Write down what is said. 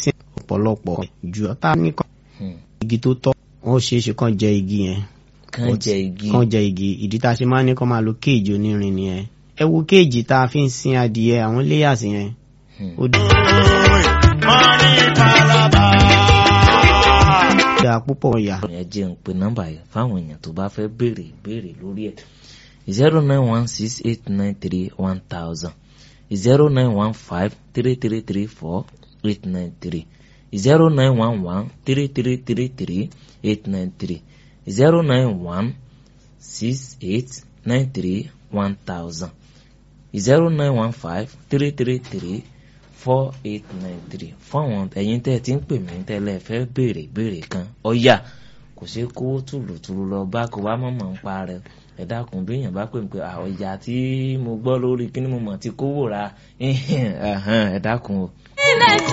sí ọ̀pọ̀lọpọ̀ ju ọ̀tá nìkan Hmm. igi tó tọ́ wọ́n ṣeé ṣe kàn jẹ igi yẹn kàn jẹ igi kàn jẹ igi ìdí tá a ṣe máa ń ní kàn máa lo kéèjì onírin nìyẹn ẹ wo kéèjì tá a fi ń sin adìyẹ àwọn layers yẹn Hmm. ó dáa púpọ̀ yà ẹ jẹ́ ń pe nọ́mbà yẹn fáwọn èèyàn tó bá fẹ́ béèrè ìbéèrè lórí ẹ̀ zero nine one six eight nine three one thousand zero nine one five three three three four eight nine three zero nine one one three three three three eight nine three zero nine one six eight nine three one thousand zero nine one five three three three four eight nine three fún àwọn ẹ̀yin tẹ́ ẹ ti ń pè mí tẹ́lẹ̀ fẹ́ béèrè béèrè kan ọ̀yà kò ṣeé kówó tùlùtùlù lọ bá kó wá mọ̀mọ́ ń pa rẹ ẹ dákun bí èèyàn bá pè mí pé àwọn ìyá tí mo gbọ́ lórí kí ni mo mọ̀ ti kówó ra ẹ dákun o.